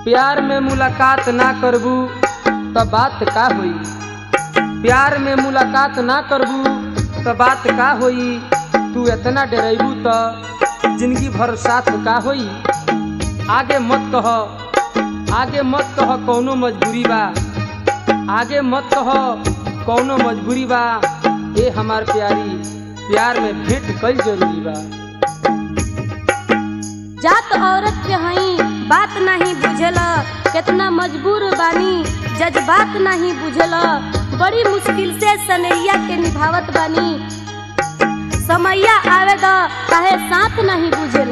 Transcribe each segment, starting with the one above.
प्यार में मुलाकात ना करबू त बात का होई प्यार में मुलाकात ना करबू त बात का होई तू इतना डरेबू त जिंदगी भर साथ का होई आगे मत कह आगे मत कह कौनो मजबूरी बा आगे मत कह कौनो मजबूरी बा ए हमार प्यारी प्यार में भेंट कई जरूरी बा जात औरत के हई बात नहीं बुझेल कितना मजबूर बानी जज्बात नहीं बुझेल बड़ी मुश्किल से सनैया के निभावत बानी समैया आवे द काहे साथ नहीं बुझेल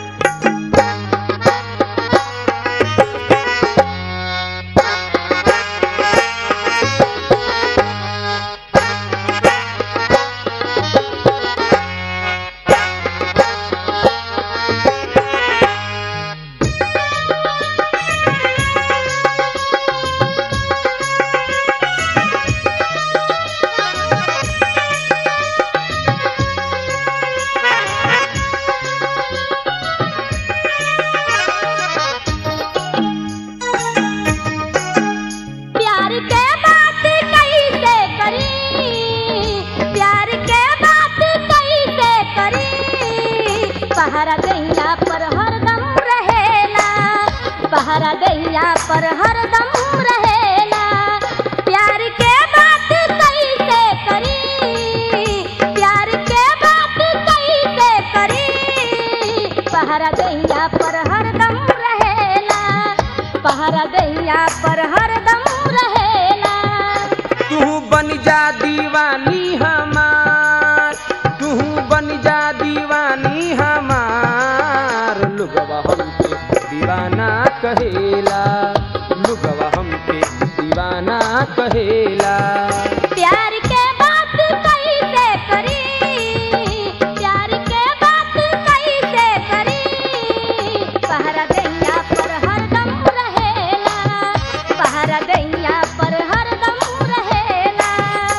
प्यार के बात कैसे करी प्यार के बात कैसे करी पहरा दैया पर हरदम रहेला पहरा दैया पर हरदम रहेला प्यार के बात कैसे करी प्यार के बात कैसे करी पहरा दैया पर हरदम रहेला पहरा दैया पर हरदम रहेला तू बन जा दीवानी हमार तू बन जा दीवानी हमार लुगवा हमके दीवाना कहेला लुगवा हमके दीवाना कहेला प्यार के बात कैसे करी प्यार के बात कैसे करी पहरा दैया पर हरदम रहेला पहरा दैया पर हरदम रहेला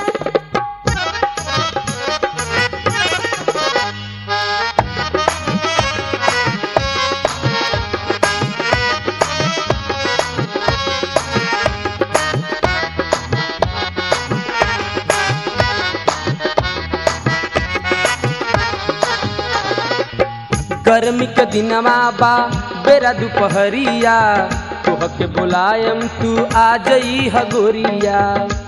गर्मी के दिनवा बा बेरा दुपहरिया तोह के बुलायम तू आ जई हगोरिया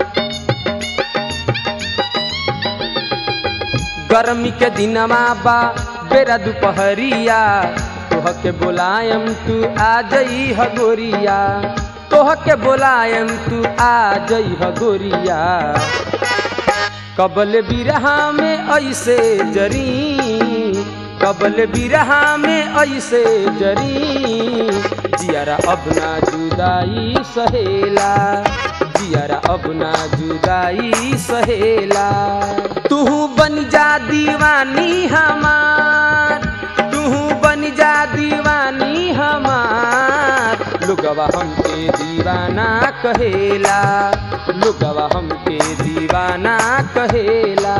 गर्मी के दिनवा बा बेरा दुपहरिया तोह के बुलायम तू आ जई हगोरिया तोह के बुलायम तू आ जई हगोरिया कबल बिरहा में ऐसे जरी कबल बिरहा में ऐसे जरी जियारा अब ना जुदाई सहेला जियारा अब ना जुदाई सहेला तू बन जा दीवानी हमार तू बन जा दीवानी हमार लुगवा हमके दीवाना कहेला लुगवा हमके दीवाना कहेला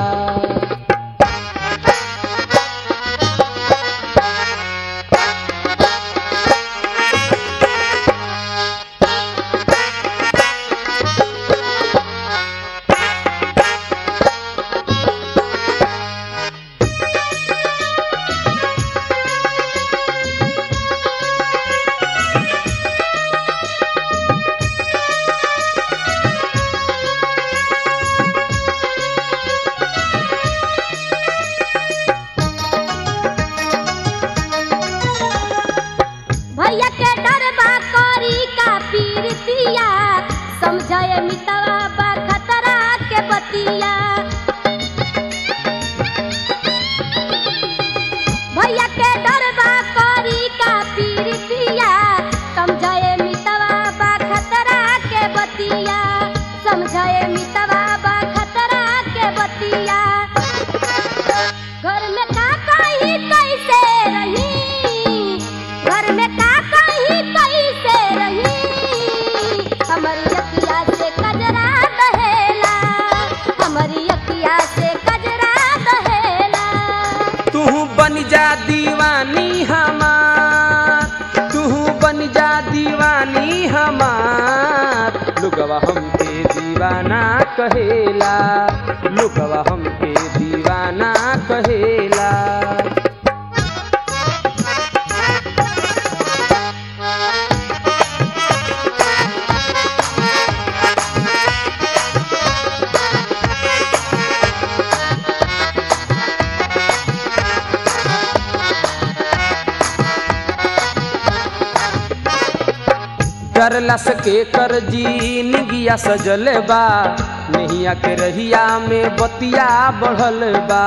भैया के डरबा करी का पीरतिया समझाए मितवा बा खतरा के बतिया भैया के डरबा करी का पीरतिया समझाए मितवा बा खतरा के बतिया समझाए मितवा बा खतरा के बतिया घर में का कही कैसे रही घर में का कही कैसे रही हमारी अखिया से कजरा दहेला हमारी अखिया से कजरा दहेला तू बन जा दीवानी हमार तू बन जा दीवानी कहेला लोगवा हमके दीवाना कहेला करला सके कर जी निगिया सजल बा नहिया के रहिया में बतिया बढ़ल बा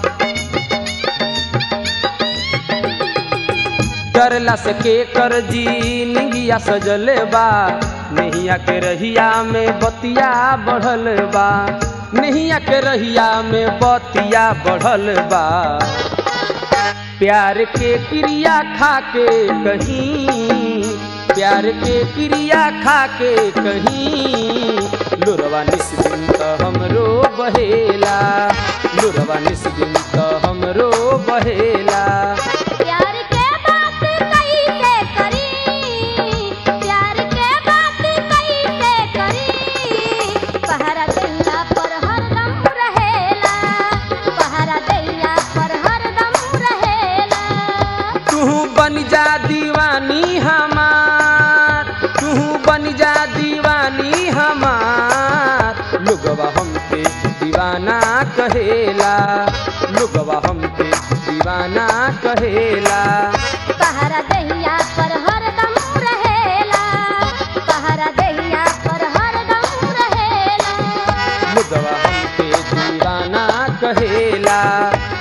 करला सके कर जी निगिया सजल बा नहिया के रहिया में बतिया बढ़ल बा नहिया के रहिया में बतिया बढ़ल बा प्यार के क्रिया खा के कहीं प्यार के क्रिया खा के कहीं लुरवा निस्बिन त हमरो बहेला लुरवा निस्बिन त हमरो बहेला प्यार के बात कैसे करी प्यार के बात कैसे करी पहरा दैया पर हरदम रहेला पहरा दैया पर हरदम रहेला तू बन जा दीवानी हमार तू बन जा दीवानी हमार लोगवा हमके दीवाना कहेला लोगवा हमके दीवाना कहेला पहरा दैया पर हरदम रहेला पहरा दैया पर हरदम रहेला लोगवा हमके दीवाना कहेला